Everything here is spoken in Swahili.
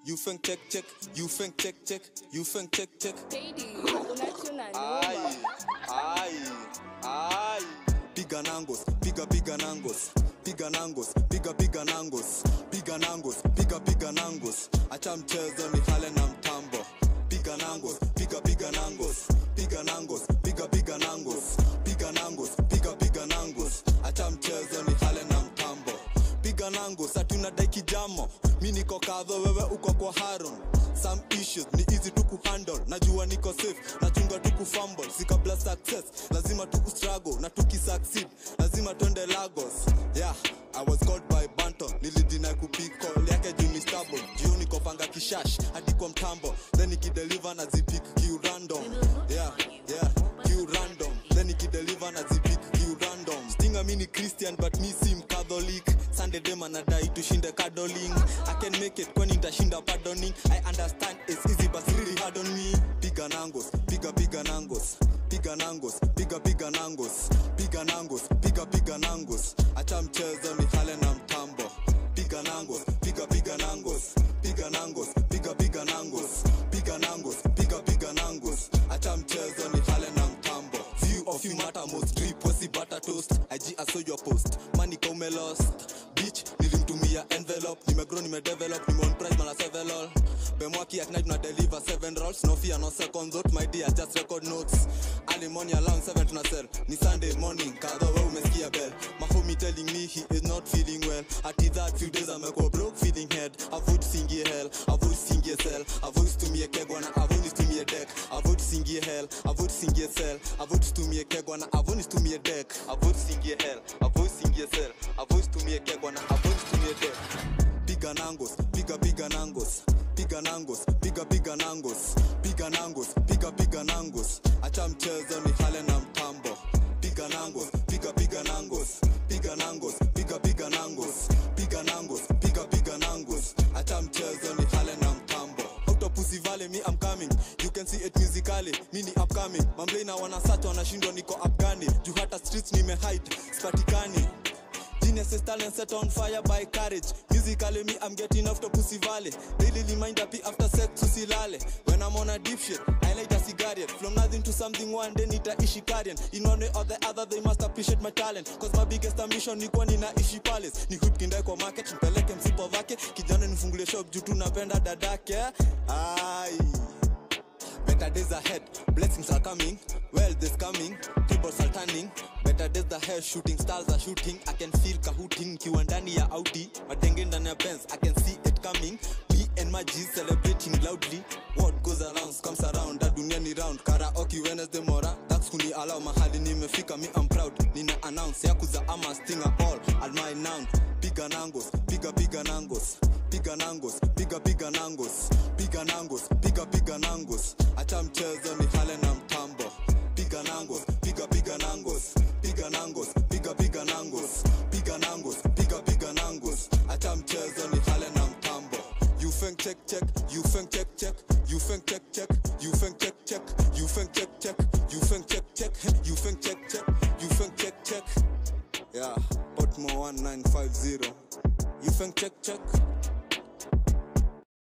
you think check check, you think check check, you think check check. Baby, unachuna Ai, noma. ai, ai. Piga nangos, piga piga nangos, piga nangos, piga piga nangos, piga nangos, piga piga nangos. Acha mchezo ni hale na mtambo. Piga nangos, piga piga nangos, piga nangos, piga piga nangos, piga nangos, piga piga nangos. Acha mchezo ni hale na mtambo. Piga nangos, hatuna dai kijamo. Mi niko kadho, wewe uko kwa Haron. Some issues ni easy tu kuhandle najua niko safe nachunga tu kufumble si kabla success lazima tu struggle na tukisucceed lazima twende lagos yeah I was called by Banton nilidina kupiko yake juu ni stable juu niko panga kishash hadi kwa mtambo then nikideliver na zipik kiu random yeah yeah kiu random then nikideliver na zipik kiu random stinga mi ni Christian but mi si mcatholic Sunday dem anadai tushinde cuddling I can make it kwani nitashinda pardoning I understand it's easy but it's really hard on me piga nangos piga piga nangos piga nangos piga piga nangos piga nangos piga piga nangos acha mchezo ni hale na mtambo piga nangos piga piga nangos piga nangos piga piga nangos piga nangos piga piga nangos acha mchezo ni hale na mtambo few of you matter most drip wasi butter toast IG I saw your post money come lost bitch nilimtumia envelope nimegrow nimedevelop nimeon price mala seven all bemwaki at night na deliver seven rolls no fear no second thought my dear just record notes early morning around 7 tuna sell ni sunday morning kadha we umesikia bell my homie telling me he is not feeling well at that few days amekuwa broke feeling head avoid singie hell avoid singie cell avoid stumie kegwana avoid stumie deck avoid singie hell avoid singie cell avoid stumie kegwana avoid stumie deck avoid singie hell avoid singie cell avoid stumie kegwana avoid stumie deck piga nangos piga piga nangos piga nangos piga piga nangos piga nangos piga piga nangos acha mchezo ni hale na mtambo piga nangos piga piga nangos piga nangos piga piga nangos piga nangos piga piga nangos acha mchezo ni hale na mtambo out of pussy valley me i'm coming you can see it musically me ni upcoming mamblena wanasata wanashindwa niko afghani juu hata streets nimehide spatikani Genius talent set on fire by courage. Musically, me, I'm getting off the pussy valley. Daily reminder, P after sex, usilale. When I'm on a deep shit, I light a cigarette. From nothing to something, one day nita ishi Karen. In one way or the other, they must appreciate my talent. Cause my biggest ambition ni kuwa nina ishi palace. Ni hoop kindae kwa market, nipeleke msipo vake. Kijana nifungulie shop, juu tunapenda dadake. Ai. Better days ahead, blessings are coming, wealth is coming, tables are turning. Better days ahead, shooting stars are shooting. I can feel kahooting, kiwa ndani ya Audi, madenge ndani ya Benz. I can see it coming. Me and my G's celebrating loudly. What goes around comes around, da dunia ni round. Karaoke Wednesday mora, that's kuni allow mahali nimefika. Me I'm proud, nina announce yakuza ama stinger all. All my noun, piga nangos, piga piga nangos, piga nangos, piga piga nangos, piga nangos, piga piga nangos. Acha mchezo ni hale na mtambo. Piga nangos, piga piga nangos, piga nangos, piga piga nangos, piga nangos, piga piga nangos. Acha mchezo ni hale na mtambo. You think check check, you think check check, you think check check, you think check check, you think check check,